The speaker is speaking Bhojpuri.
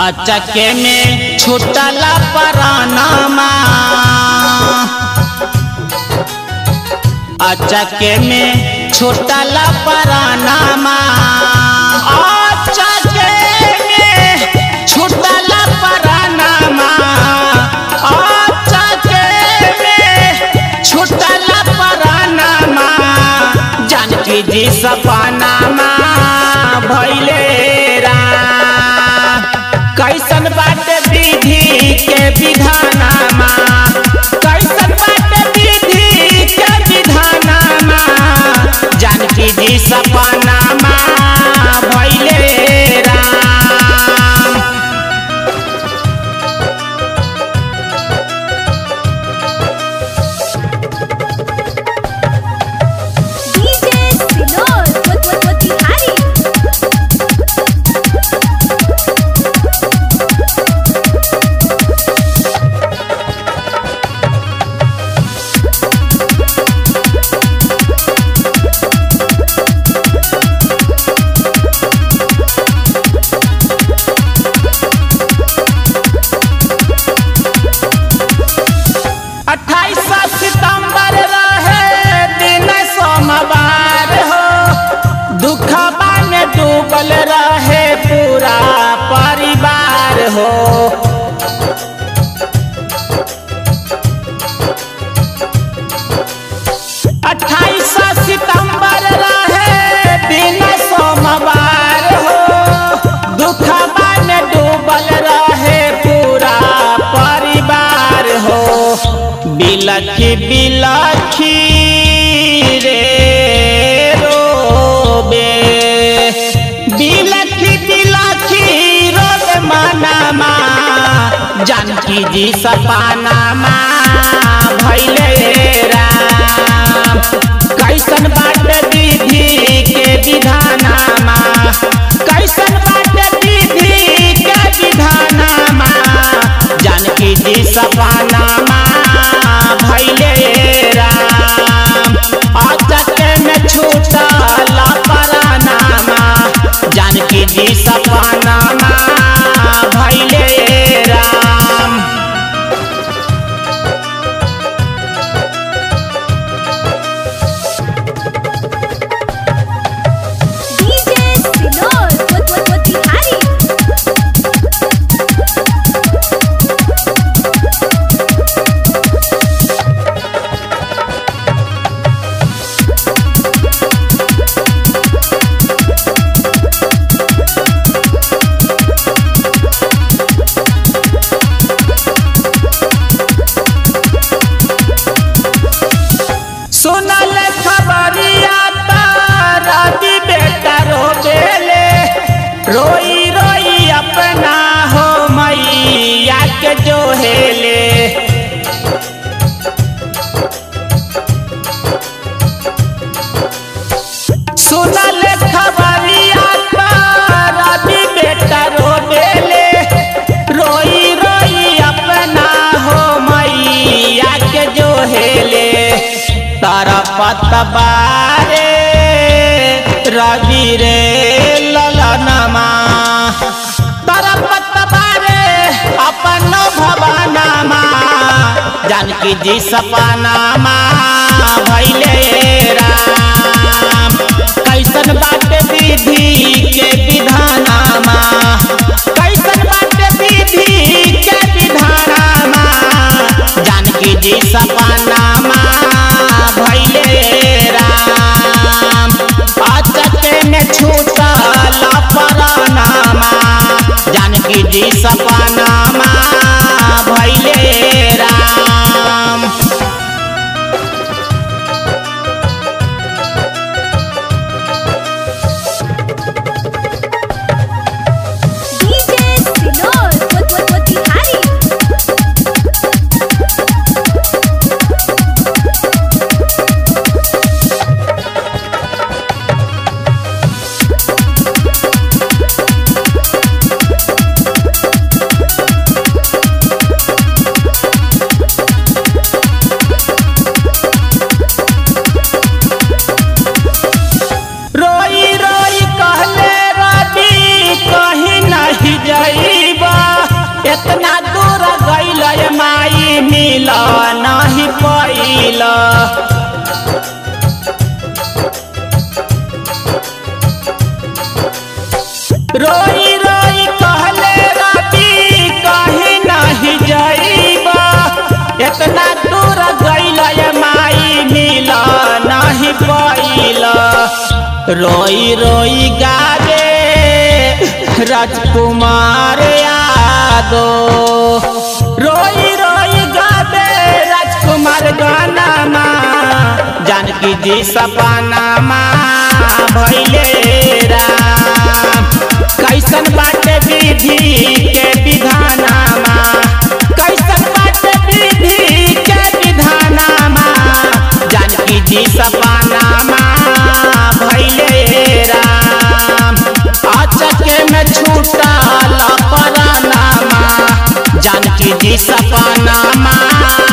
अचके में छुटला परानामा अचके में छुटला परानामा अचके में छुटला परानामा अचके में छुटला परानामा जानकी जी सपनामा भैले राम कैसन बाटे विधि के विधानामा कैसन बाटे विधि के विधानामा जानकी जी सपनामा भैले Ram DJ Sinor, what what what Bihari. अट्ठाईस सितंबर रहे दिन सोमवार हो दुखबा में डूबल रहे पूरा परिवार हो अट्ठाईस सितंबर रहे दिन सोमवार हो दुखबा में डूबल रहे पूरा परिवार हो बिलखी बिलखी रे रोबे बिलखी बिलखी रोबे मनामा जानकी जी सपनामा भैले राम कैसन बाट विधि के विधानामा कैसन बाट विधि के विधानामा जानकी जी सपनामा भैले राम अचक में छूटल परानामा जानकी जी सपनामा भैले Ram DJ Sinor, what what what Bihari. सुनल खबरिया तारा दी बेटा रोबेले रोई रोई अपना हो मैया के जोहेले सुनल खबरिया तारा दी बेटा रोबेले रोई रोई अपना हो मैया के जोहेले तारा पतबारे रवि रे ललनमा तारा पतबारे अपन भवनमा जानकी जी सपनामा भैले राम कैसन बाट विधि के विधानामा कैसन बाट विधि के विधानामा जानकी जी सपनामा भैले राम अचके में छूटल परानामा जानकी जी सपनामा भैले Ram DJ Sinor, what what what Bihari. इतना दूर गईल माई मिल नहीं पैल रोई रोई कहले रवि कहीं नहीं जाइबा इतना दूर गईल माई मिल नहीं पैल रोई रोई गावे राजकुमार यादव रोई रोई गावे राजकुमार गाना जानकी जी सपना भैले राम कैसन बाटे विधि के विधानामा कैसन बाटे विधि के विधानामा जानकी जी सपनामा भैले राम अचके में छूटल परानामा जानकी जी सपनामा